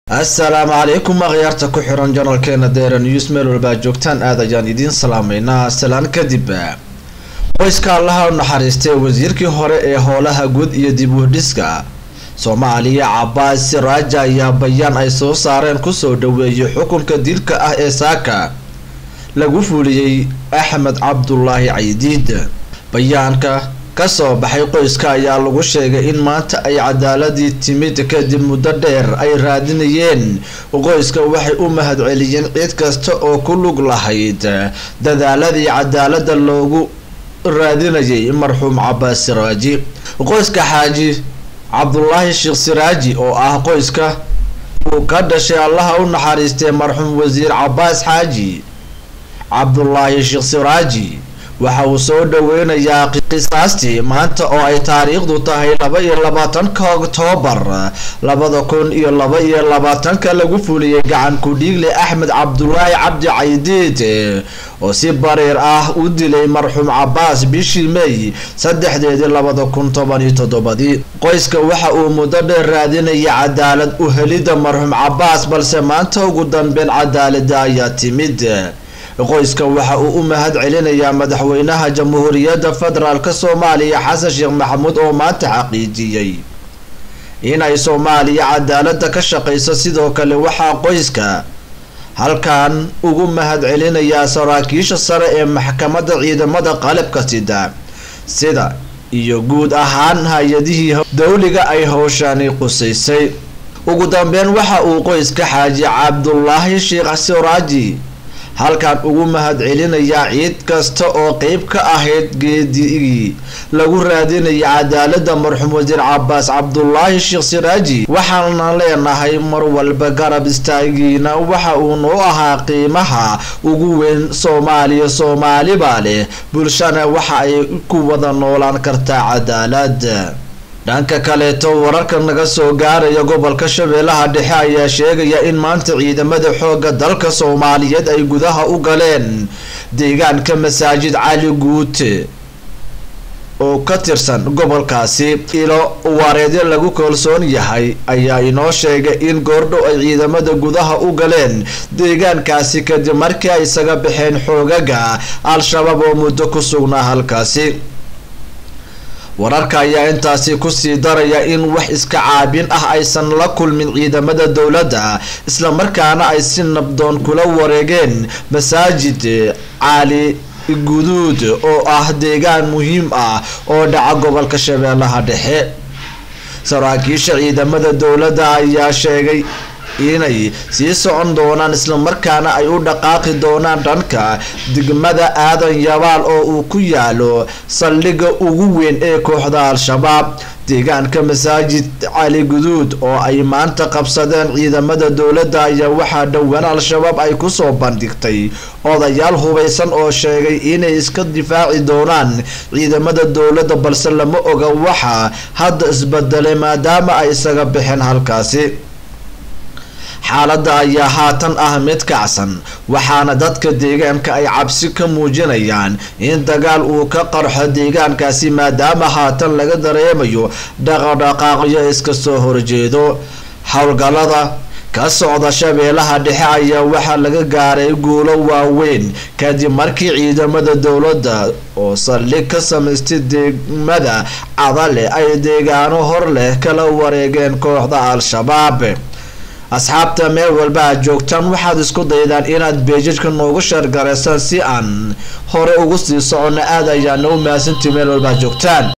assalaamu calaykum akhyaarta ku xiran janalkeena deera news meel walba ad joogtaan aad ayaan idiin salaameynaa salaan kadib qoyska allaha u naxariistay wasiirkii hore ee howlaha guud iyo dib uhdhiska soomaaliya cabaas siraaja ayaa bayaan ay soo saareen kusoo dhaweeyay xukunka dilka ah ee saaka lagu fuliyey axmed cabdulaahi caydiid bayaanka kasoo baxay qoyska ayaa lagu sheegay in maanta ay cadaaladii timid kadib muddo dheer ay raadinayeen qoyska waxay u mahadceliyeen cid kasta oo ku lug lahayd dadaaladii cadaalada loogu raadinayay marxuum cabaas siraaji qoyska xaaji cabdulaahi sheekh siraaji oo ah qoyska uu ka dhashay allaha u naxariistay marxuum wasiir cabaas xaaji cabdulaahi sheekh siraaji waxa uu soo dhaweynayaa qisaastii maanta oo ay taariikhdu tahay laba iyo labaatanka oktoobar labada kun iyo laba iyo labaatanka lagu fuliyey gacan ku-dhiigle axmed cabdulaahi cabdi caydiid oo si bariir ah u dilay marxuum cabaas bishii may saddexdeedii labada kun toban iyo toddobadii qoyska waxa uu muddo dheer raadinaya cadaalad u helidda marxuum cabaas balse maanta ugu dambeyn cadaalada ayaa timid qoyska waxa uu u mahad celinayaa madaxweynaha jamhuuriyadda federaalk soomaaliya xasan sheekh maxamuud oo maanta xaqiijiyey inay soomaaliya cadaalada ka shaqeyso sidoo kale waxaa qoyska halkan ugu mahad celinayaa saraakiisha sare ee maxkamadda ciidamada qalabka sida sida iyo guud ahaan hay-adihii dowliga ay howshani qusaysay ugu dambeyn waxa uu qoyska xaaji cabdulaahi sheekh siraaji halkan ugu mahad celinayaa ciid kasta oo qeyb ka ahayd geedigii lagu raadinaya cadaalada marxuum wasiir cabaas cabdulaahi sheekh siraaji waxaana leenahay mar walba garab istaagiina waxa uu noo ahaa qiimaha ugu weyn soomaaliya soomaalibaa leh bulshana waxa ay ku wada noolaan kartaa cadaalad dhanka kaleeto wararka naga soo gaaraya gobolka shabeellaha dhexe ayaa sheegaya in maanta ciidamada xoogga dalka soomaaliyeed ay gudaha u galeen deegaanka masaajid cali guute oo ka tirsan gobolkaasi ilo wareedyo lagu kalsoon yahay ayaa inoo sheegay in goordhow ay ciidamada gudaha u galeen deegaankaasi kadib markii ay isaga baxeen xoogaga al-shabaab oo muddo ku sugnaa halkaasi wararka ayaa intaasi kusii daraya in wax iska caabin ah aysan la kulmin ciidamada dowladda islamarkaana ay si nabdoon kula wareegeen masaajid cali guduud oo ah deegaan muhiim ah oo dhaca gobolka shabeellaha dhexe saraakiisha ciidamada dowladda ayaa sheegay inay sii socon doonaan islamarkaana ay u dhaqaaqi doonaan dhanka degmada aadan yabaal oo uu ku yaalo saldhigga ugu weyn ee kooxda al-shabaab deegaanka masaajid cali guduud oo ay maanta qabsadeen ciidamada dowladda ayaa waxaa dhowaan al-shabaab ay kusoo bandhigtay odayaal hubaysan oo sheegay inay iska difaaci doonaan ciidamada dowladda balse lama oga waxa hadda isbedelay maadaama ay isaga baxeen halkaasi xaaladda ayaa haatan ah mid kacsan waxaana dadka deegaanka ay cabsi ka muujinayaan in dagaal uu ka qarxo deegaankaasi maadaama haatan laga dareemayo dhaqadhaqaaqyo iska soo horjeedo howlgallada ka socda shabeellaha dhexe ayaa waxaa laga gaaray guulo waaweyn kadib markii ciidamada dowladda oo saldhig ka samaystay degmada cadale ay deegaano hor leh kala wareegeen kooxda al-shabaab asxaabta meel walba aad joogtaan waxaad isku daydaan inaad beejajka noogu sheergaraysaan si aan hore ugu sii socono aad ayaana u mahadsantii meel walba ad joogtaan